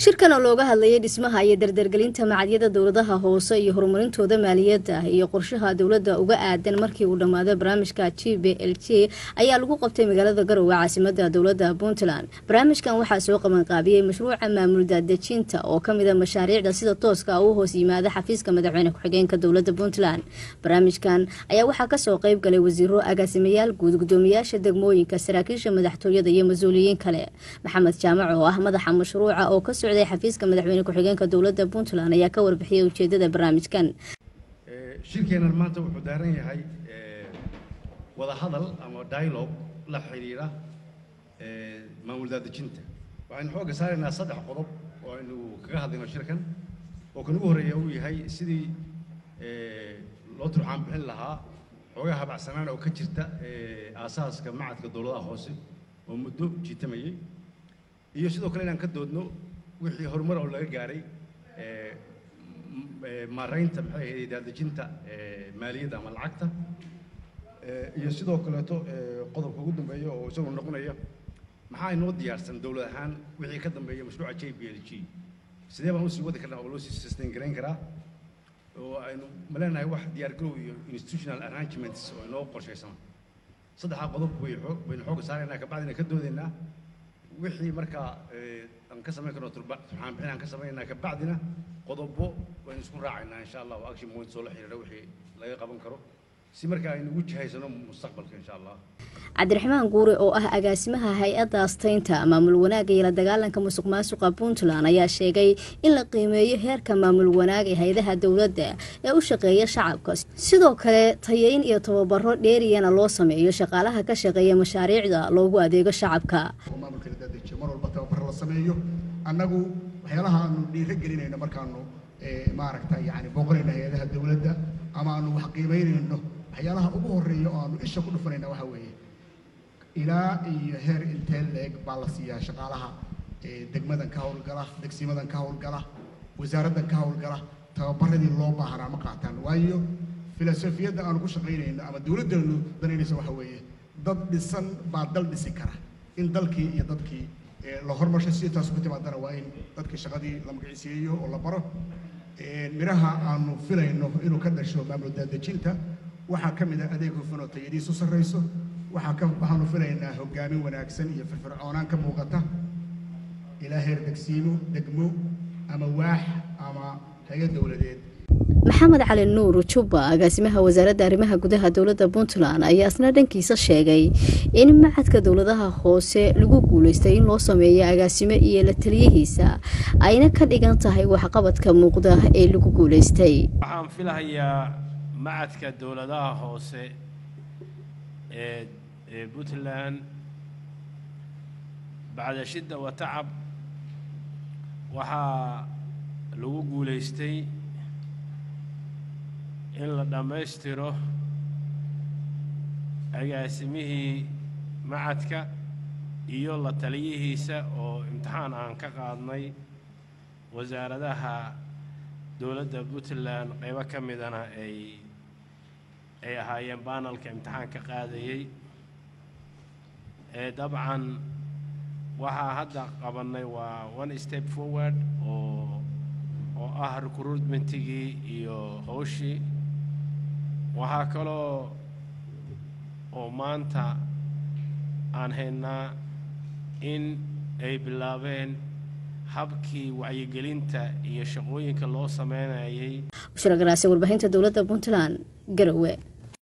shirkan oo looga hadlayay dhismaha iyo dardargelinta macadyada dowladaha hoose iyo horumarintooda maaliyadda iyo qorshaha dowladda uga aadan markii uu dhammaado barnaamijka g b l j ayaa lagu qabtay magaalada garowe caasimada dowladda puntland barnaamijkan waxaa soo qabanqaabiyey mashruuca maamul daadejinta oo kamida mashaariicda sida tooska u hoos yimaada xafiiska madaxweyne ku-xigeenka dowladda puntland barnaamijkan ayaa waxaa kasoo qeyb galay wasiiro agaasimayaal guud gudoomiyaasha degmooyinka saraakiisha madaxtooyada iyo mas-uuliyiin kale maxamed jaamac oo ah madaxa mashruuca oo ka socday xafiiska madaxweyne ku-xigeenka dowladda puntland ayaa ka warbixiyay ujeedada barnaamijkan shirkeenan maanta wuxuu daaran yahay wadahadal ama dialogue la xidhiira maamul daadejinta waxaynu xoogga saaraynaa saddex qodob oo aynu kaga hadlayno shirkan oo kan ugu horreeya uu yahay sidii loo turxaan bixin lahaa xoogaa habacsanaan oo ka jirta aasaaska macadka dowladaha hoose oo muddo jiitamayay iyo sidoo kale inaan ka doodno wixii horumar oo laga gaaray maaraynta maxay ahayd daadejinta maaliyadda ama lacagta iyo sidoo kaleeto qodobka ugu dambeeya oo isagoo noqonaya maxaa inoo diyaarsan dowlad ahaan wixii ka dambeeya mashruuca j b l g sidee baan usii wadi karnaa oo loo sii sustain garayn karaa oo aynu ma leenahay wax diyaargarow iyo institutional arrangements oo inoo qorshaysan saddexdaa qodob way baynu xoogga saaraynaa kabacdina ka doodaynaa wixii markaa aan ka samayn karno turxaan bixin aan ka samaynaa kabacdina qodobo waynu isku raacaynaa insha allah oo action points oo la xiriira wixii laga qaban karo si markaa aynu ugu jihaysano mustaqbalka insha allah cabdiraxmaan guure oo ah agaasimaha hay-adda astaynta maamul wanaagga iyo la dagaalanka musuq maasuqa puntland ayaa sheegay in la qiimeeyo heerka maamul wanaag ee hay-adaha dowladda ee u shaqeeya shacabka sidoo kale tayeyn iyo tababaro dheeriyana loo sameeyo shaqaalaha ka shaqeeya mashaariicda loogu adeego shacabka maamulka la dadejiyo mar walba tababaro la sameeyo annagu waxyaalaha aanu dhiiro gelinayno markaanu maaragta yani booqanayno hay-adaha dowladda ama aanu wax qiimeynayno waxyaalaha ugu horreeya oo aanu isha ku dhufanayna waxa weeye ilaa iyo heer intee leeg baa la siiyaa shaqaalaha degmadan ka howlgala degsimadan ka howlgala wasaaraddan ka howlgala tababaradii loo baahanaa ma qaataan waayo filosofiyadda aanu ku shaqaynayno ama dowladdeenu danaynaysa waxa weeye dad dhisan baa dal dhisi kara in dalkii iyo dadkii la hormarsho si taas ku timaadana waa in dadkii shaqadii la magiciisiiyeeyo oo la baro midhaha aanu filayno inuu ka dhasho maamul daadejinta waxaa ka mid ah adeeg hufan oo tayadiisu sarrayso waxaa ka waxaanu filaynaa hoggaamin wanaagsan iyo firfircoonaan ka muuqata ilaa heer degsiimo degmo ama waax ama hay-ad dowladeed maxamed cali nuur jubba agaasimaha wasaaradda arrimaha gudaha dowladda puntland ayaa isna dhankiisa sheegay in macadka dowladaha hoose lagu guulaystay in loo sameeyo agaasimo iyo la taliyihiisa ayna ka dhigan tahay waxqabadka muuqda ee lagu guulaystay waxaan filahayaa macadka dowladaha hoose ee ee puntland bacda shidda wa tacab waxaa lagu guulaystay in la dhammaystiro agaasimihii macadka iyo la taliyihiisa oo imtixaan aan ka qaadnay wasaaradaha dowladda puntland qaybo ka midana ay ay ahaayeen baanalka imtixaanka qaadayey ee dabcan waxaa hadda qabannay waa one step forward oo oo ah recruitmentigii iyo howshii waxaa kaloo oo maanta aan haynaa in ay bilaabeen habkii wacyigelinta iyo shaqooyinka loo sameynayay bushra garaase warbaahinta dowladda puntland garowe